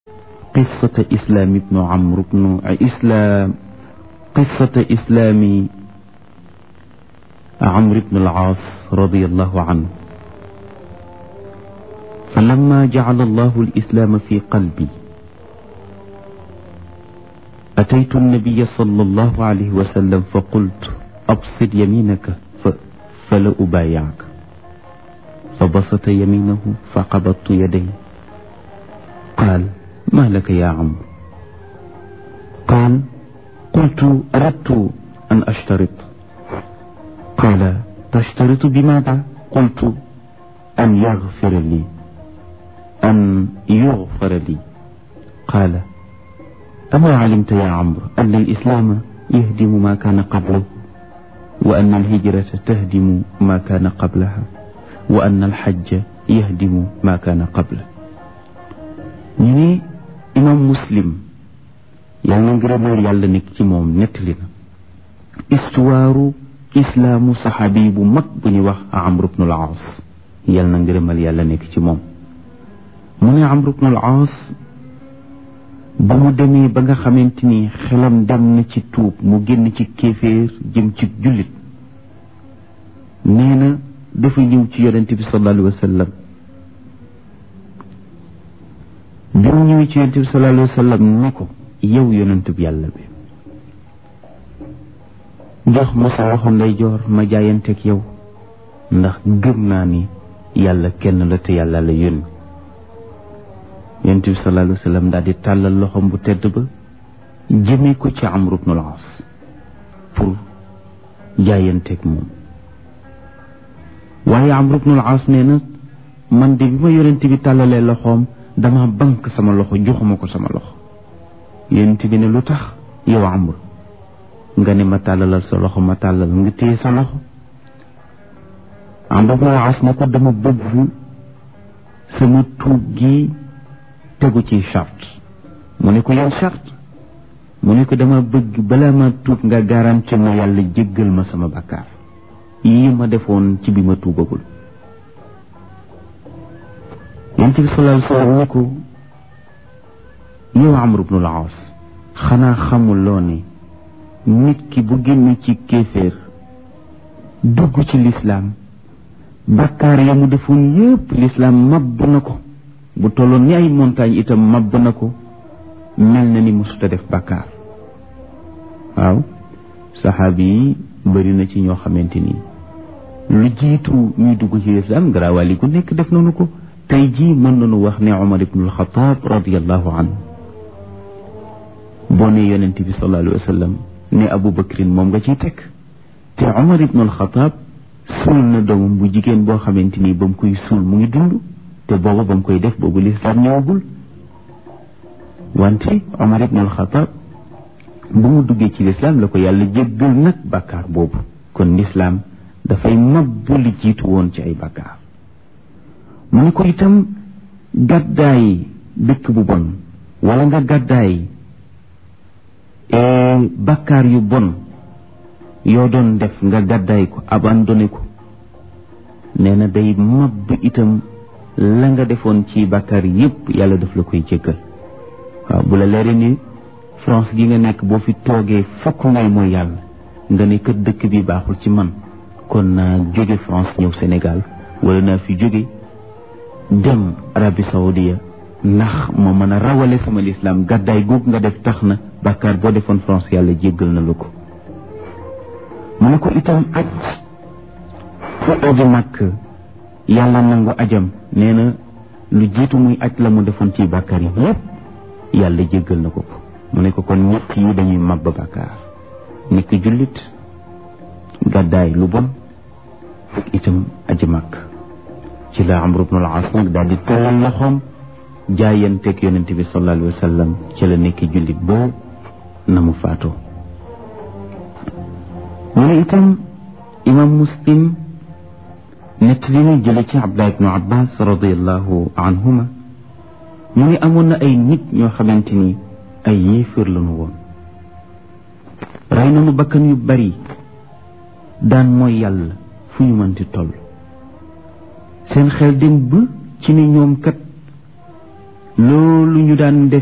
قصة إسلام بن عمرو بن إسلام قصة إسلام عمرو بن العاص رضي الله عنه فلما جعل الله الإسلام في قلبي أتيت النبي صلى الله عليه وسلم فقلت أبسط يمينك فلا أبايعك فبسط يمينه فقبضت يدي قال ما لك يا عمرو قال قلت أردت أن أشترط قال تشترط بماذا قلت أن يغفر لي أن يغفر لي قال أما علمت يا عمرو أن الإسلام يهدم ما كان قبله وأن الهجرة تهدم ما كان قبلها وأن الحج يهدم ما كان قبله ñu ne imam muslim yàlla na ngërëmal yàlla nekk ci moom nettali na histoire islaamu saxaabi bu mag bu ñuy wax amr ibn al aas yàlla na ngërëmal yàlla nekk ci moom mu ne amr ibn al aas ba mu demee ba nga xamante ni xelam dem na ci tuub mu génn ci kéeféer jëm ci jullit nee na dafa ñëw ci yonente bi sallallahu alayhi wa sallam bi mu ñëwee ci yonente bi sallallahu alayhi wa sallam ne ko yow yonente bi yàlla bi jox ma sa loxo ndeyjoor ma jaayanteeg yow ndax gëm naa ni yàlla kenn la te yàlla la yónni yonent bi sallallahu alayhi wa sallam daal di tàllal loxom bu tedd ba jëmee ko ci Amru ibn al-As pour jaayanteeg moom waaye Amru ibn al-As nee na man de bi ma yonent bi tàllalee loxoom dama bank sama loxo joxuma ko sama loxo yonent bi ne lu tax yow Amru nga ne ma tàllalal sa loxo ma tàllal nga téye sa loxo Amru ibn al-As ne ko dama bëgg sama tuub gi tegu ci charte mu ne ko yow charte mu ne ko dama bëgg balaa ma tuub nga garanti ma yàlla jéggal ma sama bakkaar yii ma defoon ci bi ma tuubagul yonent bi sallallahu alayhi wa sallam ne ko yow Amr ibn al-As xanaa xamuloo ne nit ki bu génn ci kéeféer dugg ci lislaam bakkaar ya mu defoon yépp lislaam mabb na ko bu tolloon ni ay montagne itam mabb na ko mel na ni mosuta def bàkkaar waaw saxaabi yi bëri na ci ñoo xamante ni lu jiitu ñuy dugg ci lislaam garaawali ku nekk def nañu ko tey jii mën nañu wax ne Umar ibnul Xataab radiallahu anhu boo ne yonent bi sallallahu alayhi wa sallam ne Abu Bakrin moom nga ciy teg te Umar ibnul Xataab suul na doomam bu jigéen boo xamante ni ba mu koy suul mu ngi dund te booba ba mu koy def boobu lislaam ñëwagul wante Omar ibn al-Khattab bu mu duggee ci lislaam la ko yàlla jéggal nag bàkkaar boobu kon lislaam dafay mabbu li jiitu woon ci ay bàkkaar mu ne ko itam gàddaay dëkk bu bon wala nga gàddaay bàkkaar yu bon yoo doon def nga gàddaay ko abandonné ko nee na day mabb itam la nga defoon ci bàkkaar yépp yàlla daf la koy jéggal waaw bu la leeree ni France gi nga nekk boo fi toogee fokk ngay mooy yàlla nga ne kër dëkk bi baaxul ci man kon naa jóge France ñëw Sénégal wala naa fi jóge dem Arabie Saoudia ndax ma mën a rawale sama lislaam gàddaay googu nga def tax na bàkkaar boo defoon France yàlla jéggal na la ko mu ne ko itam aj fu aji màkk yàlla nangu ajam nee na lu jiitu muy aj la mu defoon ci bàkkaar yi yépp yàlla jéggal na ko ko mu ne ko kon ñett yi dañuy màbb bàkkaar nit ki jullit gàddaay lu bon ak itam aji màkk ci la Amru ibn al-As nag daal di tëllal loxoom jaayanteeg yonente bi sallallahu alayhi wa sallam ci la nekki jullit ba na mu faatoo mu ne itam imam muslim nett li ñu jële ci abdullah ibnu abbas radiallahu anhuma mu ngi amoon na ay nit ñoo xamante ni ay yéeféer lañu woon rey nañu bakkan yu bari daan mooy yàlla fu ñu mënti toll seen xel dem ba ci ne ñoom kat loolu ñu daan def